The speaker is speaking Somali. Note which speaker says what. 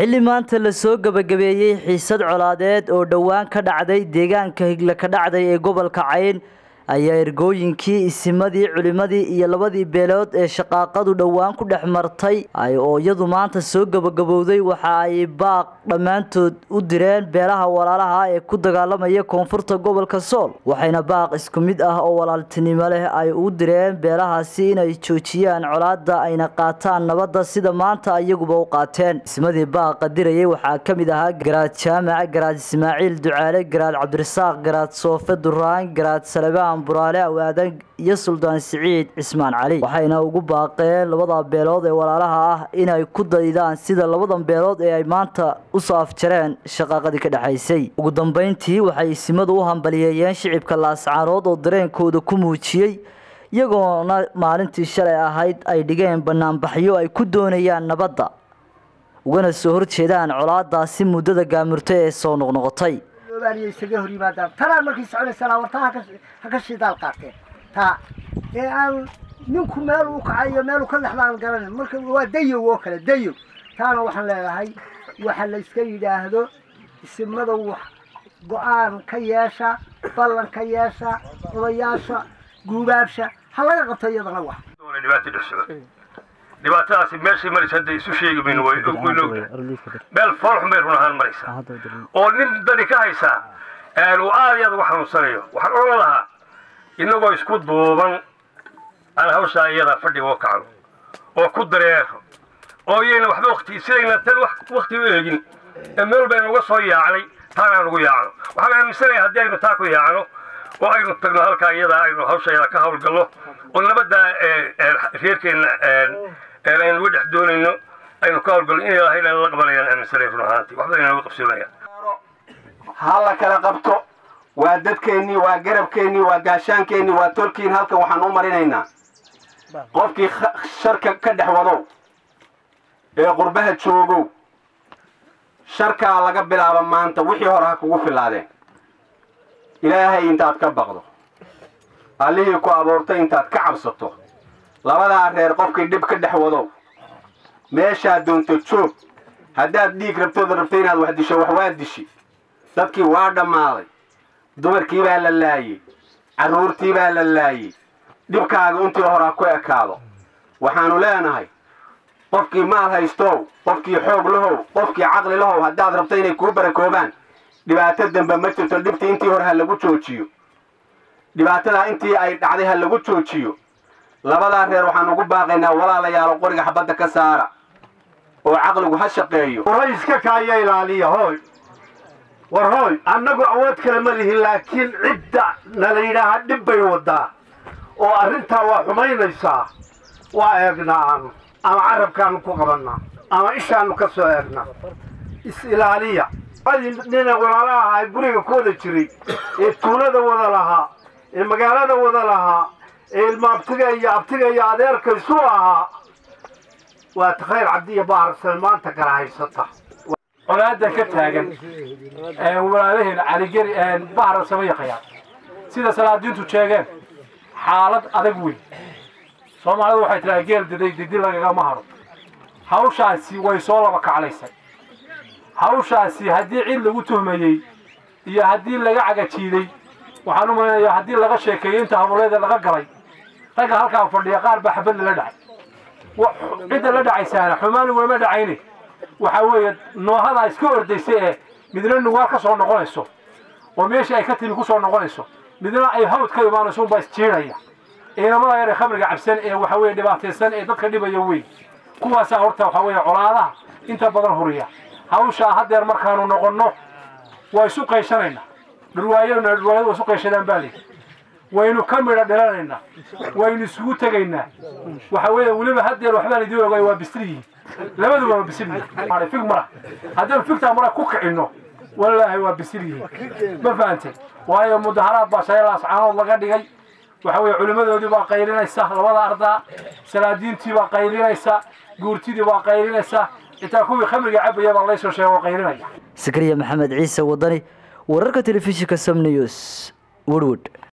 Speaker 1: xilli maanta lasoo gebagabeeyey xiisad colaadeed oo dhowaan ka dhacday deegaanka higle ka dhacday ee gobolka cayn ayaa ergooyinkii isimadii culimadii iyo labadii beelood ee shaqaaqadu dhowaan ku dhex martay oo iyadu maanta soo gebagabowday waxa ay baaq dhammaantood u direen beelaha walaalaha ee ku dagaalamaya koonfurta gobolka sool waxayna baaq isku mid ah oo walaaltinimo leh ay u direen beelahaasi inay joojiyaan colaada ayna qaataan nabadda sida maanta iyaguba u qaateen ismadii baaqa dirayay waxaa ka mid ahaa garaad jaamac garaad ismaaciil ducaale garaad cabdirasaaq garaad soofe duraan garaad salebaan buraale awaadan iyo suldaan siciid cismaan cali waxayna ugu baaqeen labada beelood ee walaalaha ah inay ku daydaan sida labadan beelood ee ay maanta usoo afjareen shaqaaqadii ka dhexaysay ugu dambeyntii waxay isimadu u hambaliyeeyeen shicibka laascaarood oo dareenkooda ku muujiyey iyagoona maalintii shalay ahayd ay dhigeen banaanbaxyo ay ku doonayaan nabadda ugana soo horjeedaan colaadaasi muddada gaamurtay ee soo noqnoqotay
Speaker 2: isaga hor yimaadaan tanaan markay soconaysanaa warta ha ka shidaal qaateen taa ee aan ninku meel uu kacayo meeluu ka lexda aan garanin marka waa dayow oo kale dayow taana waxaan leedahay waxa la iska yidhaahdo isimada wax go-aan ka yeesha ballan ka yeesha odayaasha guubaabsha ha laga qabto iyadana wax
Speaker 3: dhibaatadaasi meeshay maraysa hadda isu sheegi mayno meel foolxun bay run ahaan maraysaa oo nin dani ka haysaa uu aad iyo aad uga xanuunsanayo waxaan odhan lahaa inagoo isku duuban aan hawshaa iyada fadhiga oo kacno oo ku dareero oo iyayna waxba wakti sidayna tan wakti u eegin ee meel baynu uga soo yaacnay taana aan ugu yaacno waxaan aaminsanaya haddii aynu taa ku yaacno oo aynu tagno halkaa iyada aynu hawsha iyada ka hawlgalno oo nabadda reerkeenna aynu uga dhex doonayno aynu ka hawlgalno in ilahayna la qabanayaan aaminsanay run ahaantii waxba inaan uga qabsoonayaan
Speaker 4: ha la kala qabto waa dadkeennii waa garabkeennii waa gaashaankeenii waa tolkiin halkan waxaan u marinaynaa qofkii sharka ka dhex wadow ee qurbaha joogow sharkaa laga bilaabo maanta wixii hore ha kugu filaadeen ilaahay intaad ka baqdo allihii ku abuurtay intaad ka cabsato labadaa reer qofkii dhib ka dhex wadow meeshaad doonto joog haddaad dhiig rabtooda rabto inaad wax disho wax waa dishi dadkii waa dhammaaday dumarkii baa la laayey carruurtii baa la laayey dhibkaaga intii hore ha ku ekaado waxaannu leenahay qofkii maal haystow qofkii xoog lahow qofkii caqli lahow haddaad rabto inay kuu barakoobaan dhibaato dambe ma jirto dhibtii intii hore ha lagu joojiyo dhibaatadaa intii ay dhacday ha lagu joojiyo labadaa reer waxaan ugu baaqaynaa walaalayaalo qoriga xabadda ka saara oo caqligu ha shaqeeyo
Speaker 5: warayska kaaya ilaaliya hooy war hooy annagu awood kale ma lihin laakiin cidda nala yidhaaha dhib bay wadaa oo arrintaa waa xumaynaysaa waa eegnaa aanu ama carabkaanu ku qabannaa ama ishaanu ka soo eegnaa is-ilaaliya nina walaalaha ay guriga ku wada jiray ee tuulada wada lahaa ee magaalada wada lahaa ee ilma abtiga iyo abtiga iyo adeerka isu ahaa waa takhayr cabdiya baarsan maanta kala haysata
Speaker 6: colaada ka taagan walaalaheen caligeri bahra samayaqaya sida salaadiintu sheegeen xaalad adag weyn soomaalidu waxay tiraa geel diday didi lagagama haro hawshaasi way soo laba kaclaysay hawshaasi haddii cid lagu tuhmayey iyo haddii laga cagajiiday waxaan u malaynayaa haddii laga sheekeeyey inta habuleeda laga galay ragga halkaa fadhiya qaar baa xabad lala dhacay cidda la dhacaysaana xumaan ugama dhacayne waxaa weeye noohadaa iska ordaysa ee midna nugaal ka soo noqonayso oo meeshii ay ka timi ku soo noqonayso midna ay hawd ka imaanayso unbaa isjiidhaya ciidamada yar ee khamriga cabsan ee waxa weye dhibaataysan ee dadka dhibaya weyn kuwaasaa horta waxaa weeye colaadaha inta badan huriya hawshaa haddeer markaanu noqonno waa isu qayshanaynaa dhurwaayona dhurwaayadu waa isu qayshadaan baa leeyi waynu ka midha dhilanaynaa waynu isugu tegaynaa waxa weeye weliba haddeer waxbaan idiin ogay waa bisri yihiin labaduba waa bisri yihiin fig mara haddaynu figtaa mara ku kicinno wallaahi waa bisri yihiin ma fahantay waayo mudaharaad baa shaylaas caanood laga dhigay waxa weeye culimmadoodii baa qaylinaysa labada ardaa salaadiintii baa qaylinaysa guurtidii baa qaylinaysa intaa kuwii khamriga cabaya baa laysoo sheego qaylinaya
Speaker 1: sakariya maxamed ciise wadani wararka telefishinka sam news woodwood